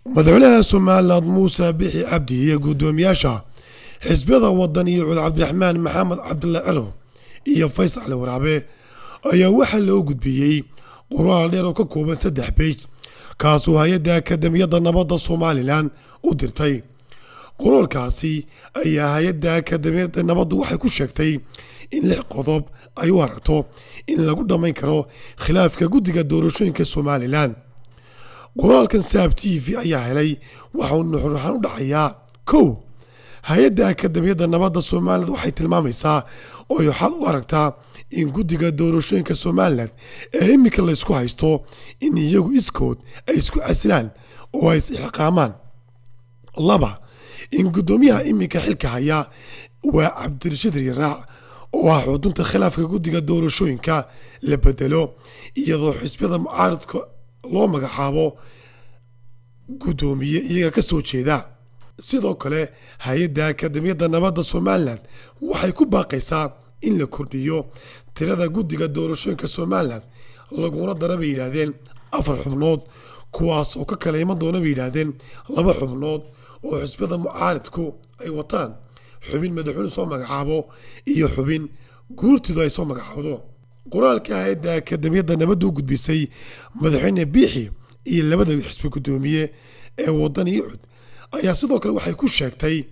madaxweynaha somaliland muuse bixi cabdi iyo guddoomiyaasha xisbiyada wadan iyo cud cabdiraxmaan maxamed cabdilla celo iyo faysal cali waraabe ayaa waxaa loo gudbiyey qoraal dheer oo ka kooban saddex beej kaasoo hay-adda akademiyadda nabadda somalilan u dirtay qoraalkaasi ayaa hay-adda akademiyadda nabaddu waxay ku sheegtay in lix qodob ay u aragto in lagu dhammayn karo khilaafka guddiga doorashooyinka somalilan qoraalkan saab t v ayaa helay waxauu nuxuraxaan u dhacayaa kow hay-adda akademiyadda nabadda somalilan waxay tilmaamaysaa oo ay xal u aragtaa in guddiga doorashooyinka somalilan ee iminka laysku haysto in iyagu iskood ay isku casilaan oo ay is-ixqaamaan laba in guddoomiyaha iminka xilka haya waa cabdirashiid riyaraac oo ah xudunta khilaafka guddiga doorashooyinka la bedelo iyadoo xisbiyada mucaaridka loo magacaabo guddoomiye iyaga ka soo jeeda sidoo kale hay-adda akademiyadda nabadda somalilan waxay ku baaqaysaa in la kordhiyo tirada guddiga doorashooyinka somalilan laguna dara bay yidhaahdeen afar xubnood kuwaas oo ka kala iman doona bay yidhaahdeen laba xubnood oo xisbiyada mucaaridku ay wataan xubin madaxweyne soo magacaabo iyo xubin guurtidu ay soo magacaawdo qoraalka hay-adda akademiyadda nabadda u gudbisay madaxweyne biixi iyo labada xisbi guddoomiye ee wadan iyo cud ayaa sidoo kale waxay ku sheegtay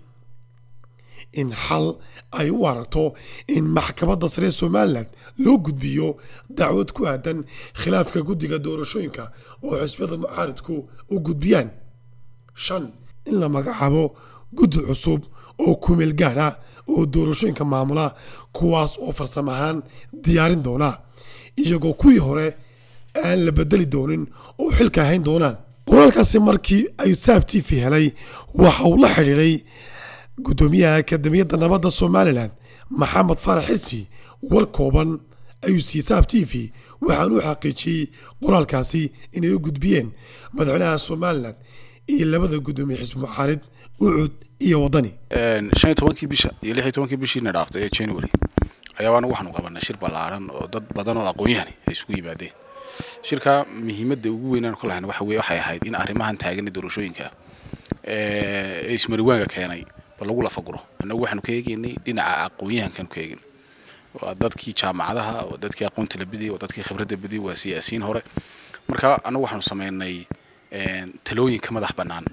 in xal ay u aragto in maxkamadda sare somalilan loo gudbiyo dacwad ku aadan khilaafka guddiga doorashooyinka oo xisbiyada mucaaridku u gudbiyaan shan in la magacaabo guddi cusub oo kumeel gaad ah oo doorashooyinka maamula kuwaas oo farsamo ahaan diyaarin doona iyagoo kuwii hore aan la bedeli doonin oo xilka hayn doonaan qoraalkaasi markii ay saab t v helay waxa uu la xidhiidhay guddoomiyaha akademiyadda nabadda somalilan maxamed faarax xirsi war kooban ayuu siiyey saab t v waxaanu u xaqiijiyey qoraalkaasi inay u gudbiyeen madaxweynaha somalilan iyo labada guddoomiye xisbi mucaarid ucud iyo wadani shan iyo tobankii bisha iyo lix iyo tobankii bishiina dhaaftay ee january ayaa anagu waxaanu qabanay shir ballaaran oo dad badan oo aqoon-yahani ay isugu yimaadeen shirka muhiimadda ugu weynaan ku lahayn waxa weye waxay ahayd in arrimahan taagan doorashooyinka ee ismariwaanka keenay bal lagu lafaguro annagu waxaanu ka eegaynay dhinaca aqoon-yahankaanu ka eegaynay waa dadkii jaamacadaha waa dadkii aqoonta la bidiyay waa dadkii khibradda bidiyay waa siyaasiyiin hore marka annagu waxaanu sameynay talooyinka madax bannaan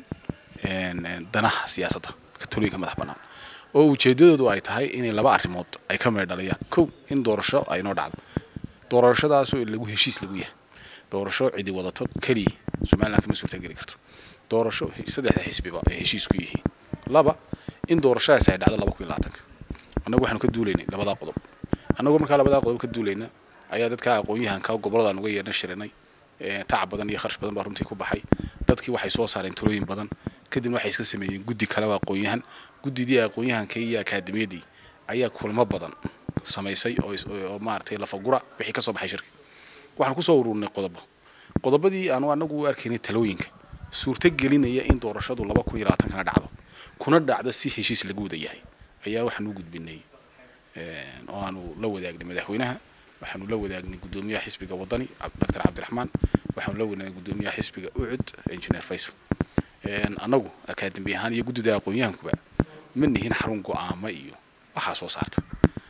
danaha siyaasadda talooyinka madax bannaan oo ujeedadoodu ay tahay inay laba arrimood ay ka meedh dhaliyaan kow in doorasho ay noo dhacdo doorashadaasoo lagu heshiis lagu yahay doorasho cidi wadato keliya somaliland kama suurtageli karto doorasho saddexda xisbiba ay heshiis ku yihiin laba in doorashadaasi ay dhacdo laba kun iyo labaatanka annagu waxaanu ka duulaynay labadaa qodob annagoo markaa labadaa qodob ka duulayna ayaa dadka aqoon-yahanka gobolladaan uga yeedhan shirinay tacab badan iyo kharash badan baa runtii ku baxay dadkii waxay soo saareen talooyin badan kadibna waxay iska sameeyeen guddi kale oo aqoon-yahan guddidii aqoon-yahanka iyo akaademiyadii ayaa kulmo badan samaysay oo maaragtay lafagura wixii ka soo baxay shirka waxaan kusoo ururinay qodobo qodobadii aanu anagu u arkaynay talooyinka suurto gelinaya in doorashadu laba kun iyo labaatankana dhacdo kuna dhacdo si heshiis lagu wada yahay ayaa waxaanu u gudbinay oo aanu la wadaagnay madaxweynaha waxaanu la wadaagnay guddoomiyaha xisbiga wadani doctor cabdiraxmaan waxaanu la wadaagnay guddoomiyaha xisbiga ucud engineer faysal annagu akaademi ahaan iyo guddida aqoon-yahankuba ma nihin xarun go-aama iyo waxaa soo saarta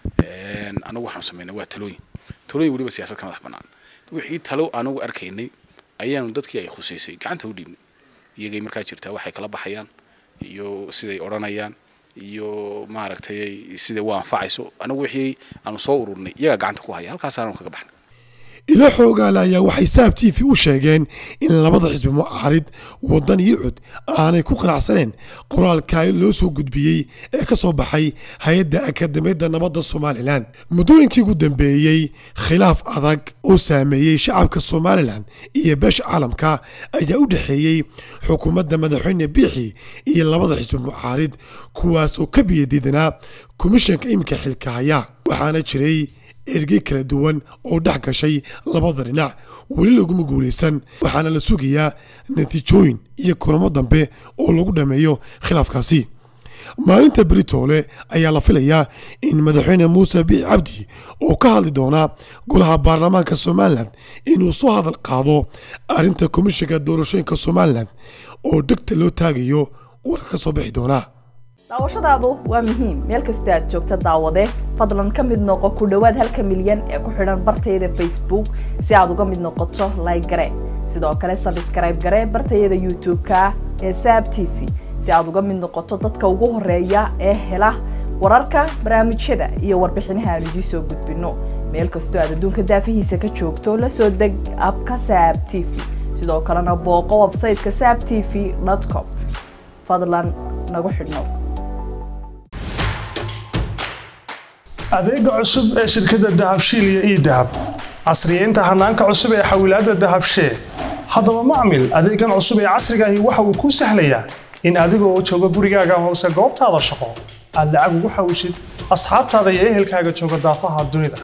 annagu waxaanu sameynay waa talooyin talooyin weliba siyaasad ka madax bannaan wixii talo anagu arkaynay ayaanu dadkii ay khuseysay gacanta u dhiibnay iyagay markaa jirtaa waxay kala baxayaan iyo siday odhanayaan iyo maaragtay siday u anfacayso anagu wixii aanu soo ururnay iyagaa gacanta ku haya halkaasaanu kaga baxnay ilo xoogaale ayaa waxay saab t v u sheegeen in labada xisbi mucaarid wadan iyo cud aanay ku qanacsaneen qoraalka loo soo gudbiyey ee ka soo baxay hay-adda akademiyadda nabadda somalilan muddooyinkii ugu dambeeyey khilaaf adag oo saameeyey shacabka somalilan iyo beesha caalamka ayaa u dhexeeyey xukuumadda madaxweyne biixi iyo labada xisbi mucaarid kuwaas oo ka biyadiidanaa komishanka iminka xilka haya waxaana jiray ergey kala duwan oo dhex gashay labada dhinac weli laguma guulaysan waxaana la sugayaa natiijooyin iyo kulamo dambe oo lagu dhammeeyo khilaafkaasi maalinta beritoole ayaa la filayaa in madaxweyne muuse biix cabdi oo ka hadli doona golaha baarlamaanka somalilan inuu soo hadal qaado arrinta komishinka doorashooyinka somalilan oo dhegta loo taagayo warka ka soo bixi doona daawashadaadu waa muhiim meel kastoo aad joogta daawade fadlan ka mid noqo ku dhowaad halka milyan ee ku xidhan bartayada facebook si aad uga mid noqoto like gare sidoo kale sabskrayb gare bartayada youtube-ka ee saab t v si aad uga mid noqoto dadka ugu horeeya ee hela wararka barnaamijyada iyo warbixinaha aan idiin soo gudbino meel kastoo aad adduunka daafihiisa ka joogto la soo deg abka saab t v sidoo kalena booqo websayteka saab t v com fadlan nagu xidhnow adeega cusub ee shirkadda dahabshiil iyo ii dahab casriyeynta hanaanka cusub ee xawilaadda dahabshee haddaba macmil adeegan cusub ee casrigaahi waxa uu kuu sahlayaa in adigoo jooga gurigaaga hoose goobtaada shaqo aad lacag ugu xawishid asxaabtaada iyo ehelkaaga jooga daafaha dunida